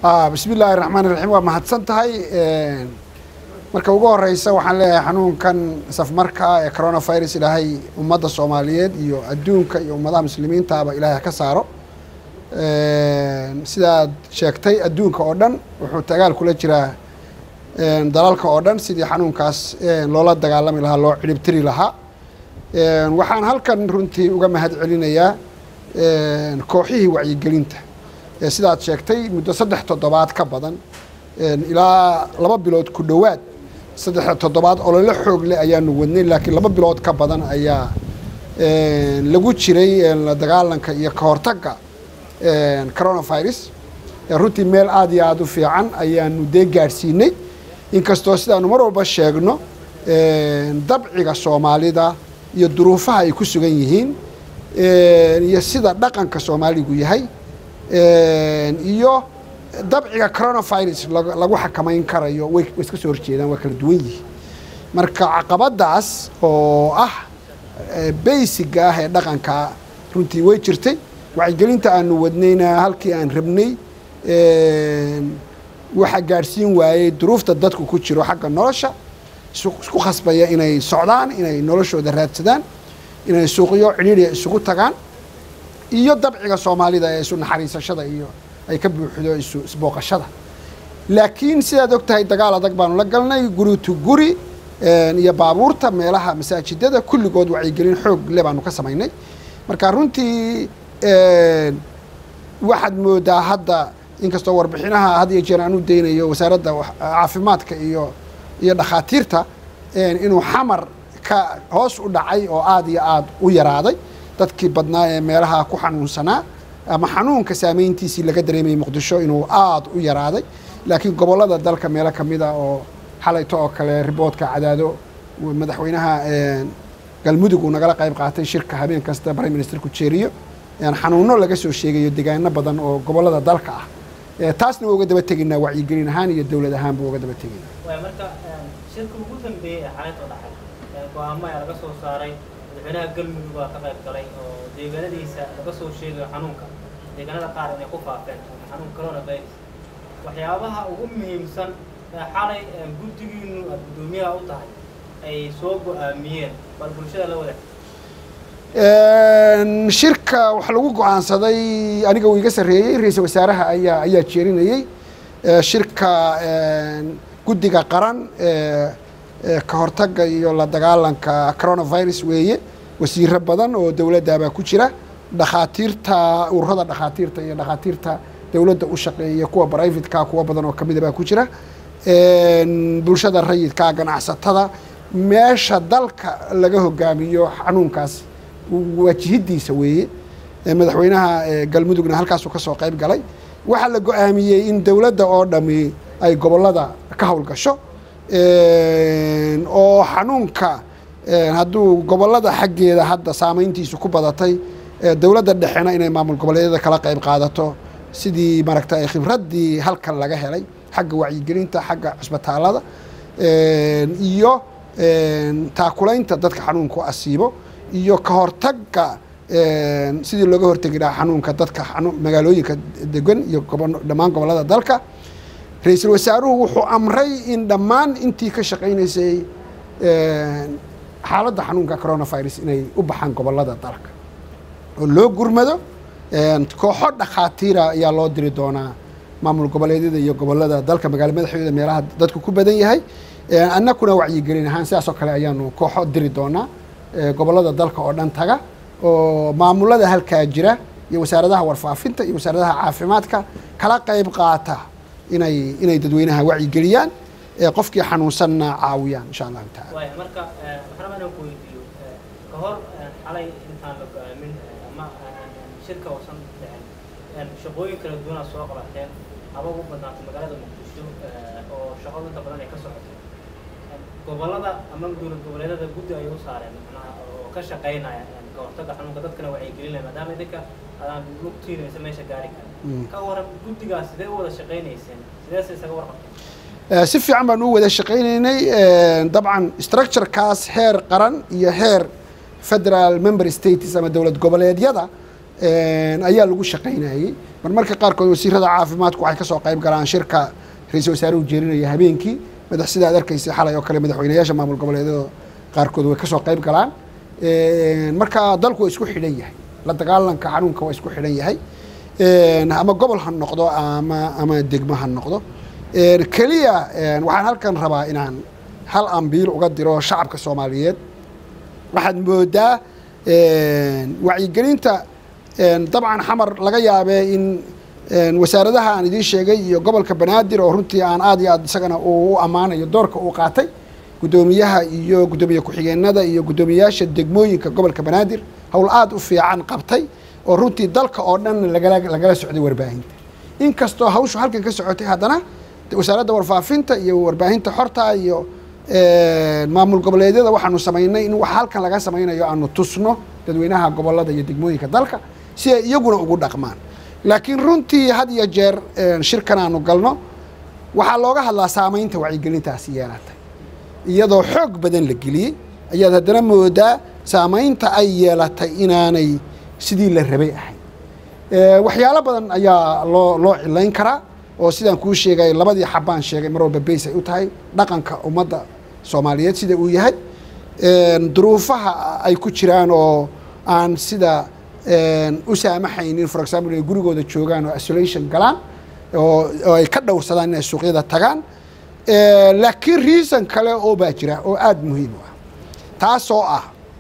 bismi illaahi raxmaan iraxiim waa mahadsan tahay marka ugu horeysa waxaan leeyahay xanuunkan safmarka ee coronavirus ilaahay ummadda soomaaliyeed iyo adduunka iyo ummadaha muslimiintaaba ilaahay ka saaro sidaad sheegtay adduunka oo dhan wuxuu dagaal kula jiraa dalalka oo dhan sidii xanuunkaas loola dagaalami lahaa loo ciribtiri lahaa waxaan halkan runtii uga mahad celinayaa kooxihii wacyigelinta sidaad sheegtay muddo saddex toddobaad ka badan ilaa laba bilood ku dhowaad saddex toddobaad olole xoog leh ayaanu wadnay laakiin laba bilood ka badan ayaa lagu jiray la dagaalanka iyo ka hortagga coronavirus runtii meel aada iyo aada u fiican ayaanu dee gaadhsiinay inkastoo sidaanu mar walba sheegno dabciga soomaalida iyo duruufaha ay ku sugan yihiin iyo sida dhaqanka soomaaligu yahay iyo dabciga coronavirus lagu xakamayn karayo way iska soo horjeedaan waa kala duwan yihiin marka caqabadaas oo ah baysiga ah ee dhaqanka runtii way jirtay wacyigelinta aanu wadnayna halkii aan rabnay waxaa gaadhsiin waayey duruufta dadku ku jiro xagga nolosha isku khasbaya inay socdaan inay noloshooda raadsadaan inay suuqyo cidhiidriya isugu tagaan iyo dabciga soomaalida ee isu naxariisashada iyo ay ka buuxdo isu isbooqashada laakiin sidaad og tahay dagaal adag baanu la galnay guri to guri iyo baabuurta meelaha masaajidada kulligood wacyigelin xoog le baanu ka samaynay marka runtii waxaad moodaa hadda inkastoo warbixinaha had iyo jeer aan u daynayo wasaaradda caafimaadka iyo iyo dhakhaatiirta inuu xamar ka hoos u dhacay oo aada iyo aada u yaraaday dadkii badnaa ee meelaha ku xanuunsanaa ama xanuunka saameyntiisii laga dareemayay muqdisho inuu aada u yaraaday laakiin gobollada dalka meelo ka mid a oo xalayto oo kale riboodka cadaado madaxweynaha galmudug uu nagala qayb qaatay shirka habeen kasta prime ministerku jeeriyo xanuuno laga soo sheegayo degaano badan oo gobollada dalka ah taasna waa uga daba tegaynaa wacyigelin ahaan iyo dowlad ahaan buu uga daba tegaynaa marka shirka ugu dambeeyey ee xalaytoo dhacay go-aamo ayaa laga soo saaray madaxweynaha galmudug baa ka qayb galay oo deegaanadiisa laga soo sheegayo xanuunka deegaanada qaar inay ku faafeen xanuun coronavirus waxyaabaha ugu muhiimsan ee xalay guddigiinu aad guddoomiyaha u tahay ay soo go-aamiyeen bal bulshada la wadaag shirka waxaa lagu go-aansaday aniga uu iga sarreeyey ra-iisul wasaaraha ayaa ayaa jeerinayey shirka guddiga qaran ka hortagga iyo la dagaalanka coronavirus weeye wasiiro badan oo dowladdaabaa ku jira dhakhaatiirta ururada dhakhaatiirta iyo dhakhaatiirta dowladda u shaqeeya kuwa brivatka kuwa badan oo kamida baa ku jira bulshada rayidka ganacsatada meesha dalka laga hogaamiyo xanuunkaas waajihidiisa weeye madaxweynaha galmudugna halkaasuu ka soo qayb galay waxaa la go-aamiyey in dowladda oo dhami ay gobollada ka howlgasho oo xanuunka hadduu gobollada xaggeeda hadda saameyntiisu ku badatay dowladda dhexena inay maamul goboleedyada kala qayb qaadato sidii maaragta khibraddii halkan laga helay xagga wacyigelinta xagga cusbitaalada iyo taakulaynta dadka xanuunku asiibo iyo ka hortagga sidii looga hortegi lahaa xanuunka dadka magaalooyinka degan iyo dhammaan gobollada dalka ra-iisul wasaaruhu wuxuu amray in dhammaan intii ka shaqaynaysay xaaladda xanuunka coronavirus inay u baxaan gobollada dalka oo loo gurmado kooxo dhakhaatiira ayaa loo diri doonaa maamul goboleedyada iyo gobollada dalka magaalo madaxdooda meelaha dadku ku badan yahay annakuna wacyigelin ahaan sidaas oo kale ayaanu kooxo diri doonaa gobollada dalka oo dhan taga oo maamulada halkaa jira iyo wasaaradaha warfaafinta iyo wasaaradaha caafimaadka kala qayb qaata inay inay dadweynaha wacyigeliyaan qofkii xanuunsanna caawiyaan insha allahu taala waaya marka waxaan rabaa inaan ku weydiiyo ka hor xalay intaan la go-aamin ama shirka uusan dhicin shaqooyin kala duwanaa soo qabateen haba ugu badnaatay magaalada muqdisho oo shaqo inta badan ay ka socotay gobollada ama dowlad goboleedyada guddi ayay u saareen macnaha oo ka shaqaynaya ka hortagga xanuunka dadkana wacyigelinaya maadaama idinka adaan lugtiinaysa meesha gaari kara ka waran guddigaas sidee u wada shaqaynayseen sideese isaga warqabteen si fiican baan u wada shaqaynaynay dabcan structurekaas heer qaran iyo heer federal member states ama dowlad goboleedyada ayaa lagu shaqaynayey marmarka qaarkood wasiirada caafimaadku waxay kasoo qayb galaan shirka ra-iisul wasaaruhu jeerinaya habeenkii madax sida ad arkaysa xalay oo kale madaxweynayaasha maamul goboleedyada qaarkood way kasoo qayb galaan marka dalku waa isku xidhan yahay la dagaalanka xanuunka waa isku xidhan yahay ama gobol ha noqdo ama ama degmo ha noqdo keliya waxaan halkan rabaa inaan hal ambiil uga diro shacabka soomaaliyeed waxaad moodaa wacyigelinta dabcan xamar laga yaabee in wasaaradaha aan idiin sheegay iyo gobolka banaadir oo runtii aan aad iyo aad isagana uu u ammaanayo doorka uu qaatay guddoomiyaha iyo guddoomiye ku-xigeenada iyo guddoomiyayaasha degmooyinka gobolka banaadir howl aad u fiican qabtay oo runtii dalka oo dhan lagala lagala socday warbaahinta inkastoo hawshu halkan ka socotay haddana wasaaradda warfaafinta iyo warbaahinta xorta iyo maamul goboleedyada waxaanu samaynay in wax halkan laga samaynayo aanu tusno dadweynaha gobolada iyo degmooyinka dalka si ay iyaguna ugu dhaqmaan laakiin runtii had iyo jeer shirkan aanu galno waxaa looga hadlaa saamaynta wacyigelintaasi yeelatay iyadoo xoog badan la geliyey ayaad haddana moodaa saamaynta ay yeelatay inaanay sidii la rabay ahayn waxyaalo badan ayaa loo loo cilayn karaa oo sidaan kuu sheegay labadii xabaan sheegay mar walba bays ay u tahay dhaqanka ummadda soomaaliyeed sida uu yahay duruufaha ay ku jiraan oo aan sida u saamaxaynin for example inay gurigooda joogaan oo isolation galaan oo ay ka dhowrsadaan inay suuqyada tagaan laakiin reason kale oo baa jira oo aada muhiim u ah taasoo ah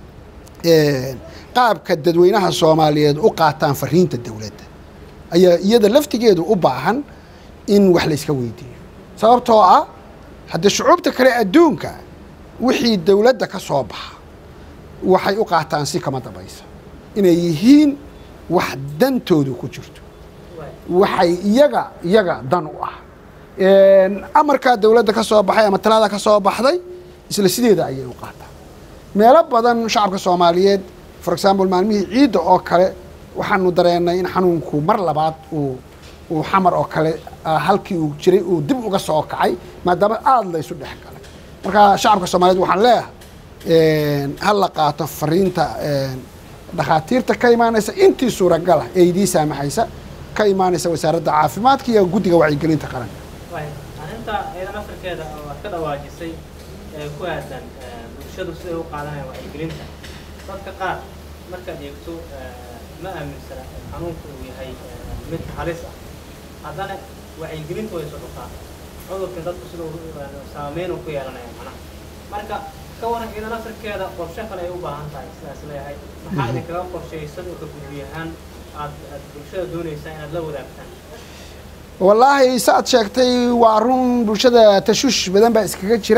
qaabka dadweynaha soomaaliyeed u qaataan fariinta dowladda ayaa iyada laftigeedu u baahan in wax layska weydiiyo sababtoo ah haddii shucuubta kale adduunka wixii dowladda ka soo baxa waxay u qaataan si kama dambaysa inay yihiin wax dantoodu ku jirto waxay iyaga iyaga dan u ah amarkaa dowladda ka soo baxay ama talada ka soo baxday isla sideeda ayay u qaataan meelo badan shacabka soomaaliyeed for example maalmihii ciidda oo kale waxaanu dareennay in xanuunku mar labaad uu uu xamar oo kale halkii uu jiray uu dib uga soo kacay maadaama aada la isu dhex galay marka shacabka soomaaliyeed waxaan leeyahay ha la qaato fariinta dhakhaatiirta ka imaanaysa intii suuragala ee idii saamaxaysa ka imaanaysa wasaaradda caafimaadka iyo guddiga wacyigelinta qaranka arrinta eedan afrikeeda waad ka dhawaajisay ee ku aadan bulshadu siday u qaadanayaan wacyigelinta dadka qaar markaad eegto ma aaminsana xanuunku uu yahay mid halis ah haddana wacyigelinta way socotaa cudurka dadku sida saameyn ku yeelanaya macnaha marka ka waran ciidan afrikeeda qorshe kale ay u baahan tahay sidaas leeyahay maxaa idinkaga qorshaysan oo ka gudbiyahaan aad aad bulshada doonaysaa inaad la wadaagtaan wallaahi saaad sheegtay waa run bulshada tashuush badan baa iskaga jira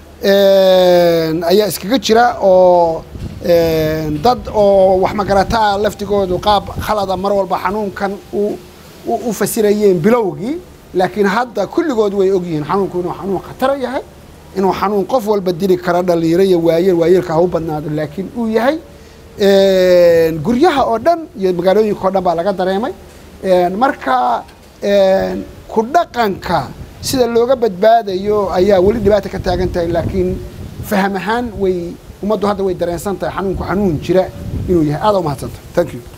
ayaa iskaga jira oo dad oo wax magarataa laftigoodu qaab khalada mar walba xanuunkan u fasirayeen bilowgii laakiin hadda kulligood way ogyihiin xanuunku inuu xanuun khatara yahay inuu xanuun qof walba dili karo dhalinyaro iyo waayeel waayeelka ha u badnaado laakiin uu yahay guryaha oo dhan iyo magaalooyinka oo dhan baa laga dareemay marka ku dhaqanka sida looga badbaadayo ayaa weli dhibaata ka taagan tahay laakiin faham ahaan way ummaddu hadda way dareensan tahay xanuunku xanuun jira inuu yahay aada umahadsantahay thank you